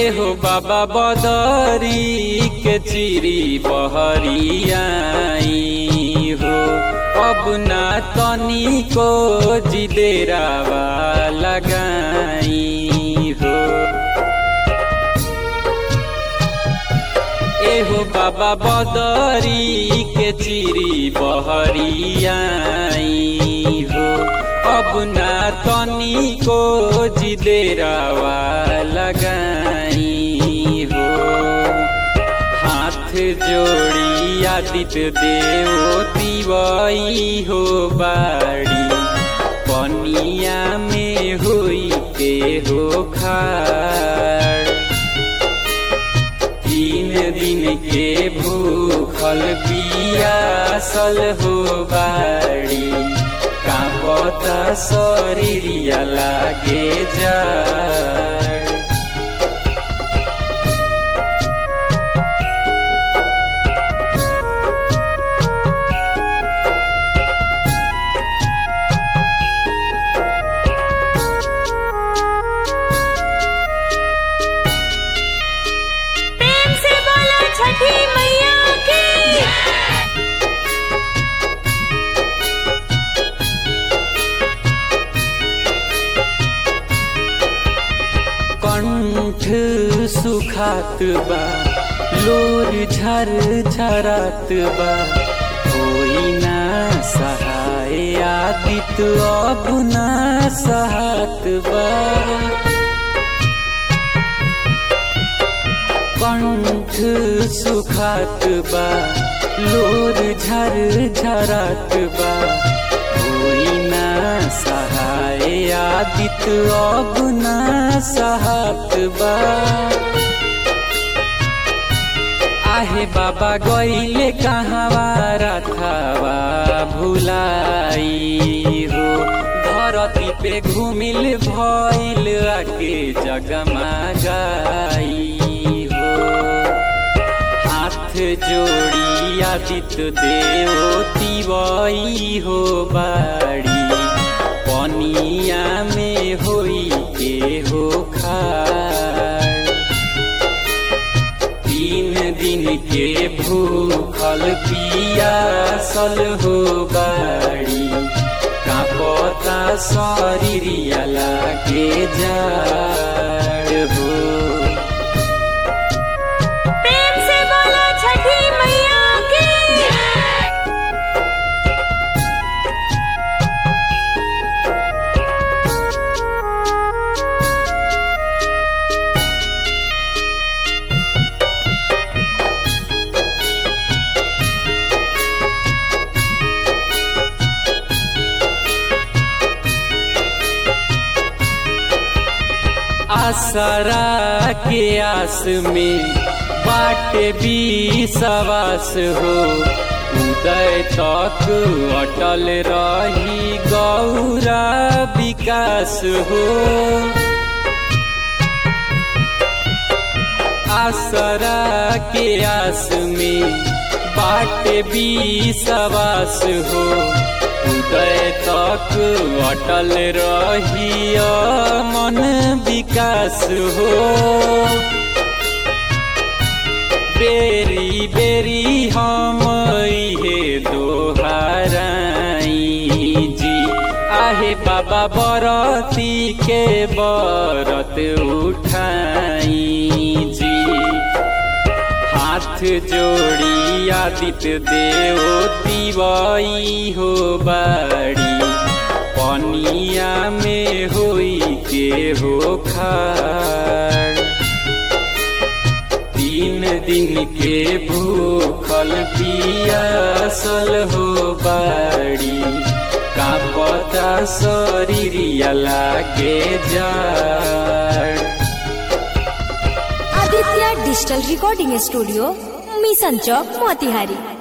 एहो बाबा बदरी के चिरी बहरियाई हो अब ना तनी को जिदेरावा लगाई हो एहो बाबा बदरी के चिरी बहरियाई हो अब ना तनी को जिदेरावा लगाई हो हाथ जोड़ी आदित्य देव तिवई हो बाड़ी पनिया में हुई के हो खाड़ तीन दिन के भूखल पियासल हो बाड़ी कांपता शरीरिया लागे जाड़ प्रेम से बोलो छठी मैया की कंठ सुखात बा लोर झर झरात बा होई ना सहाय आदित अब ना सहात बा कंठ सुखात बा लोर झर झरात बा होई ना सहाय आदित अब ना सहात बा आहे बाबा गईले कहवा रथावा भुलाई हो धरती पे घुमिल भइल आके जगमा गाई हो हाथ जोड़ी आदित्य देव तिवई हो बाड़ी पनिया में होई के हो खाड़ तीन दिन के भूखल पियासल हो बाड़ी कांपता शरीरिया लागे जाड़ हो प्रेम से बोलो छठी मैया की आसरा के आस में बाटे भी सवास हो उदय तक अटल रही गौरा विकास हो आसरा के आस में बाटे भी सवास हो उदय तक अटल रही मन विकास हो बेरी बेरी हम इहे दोहाराई जी आहे बाबा बरती के बरत उठाई जी हाथ जोड़ी आदित्य देव तिवई हो बाड़ी पनिया में होई के हो खाड़ तीन दिन के भूखल पियासल हो बाड़ी कांपता शरीरिया लागे जाड़ Aditya digital recording studio mission Chowk Motihari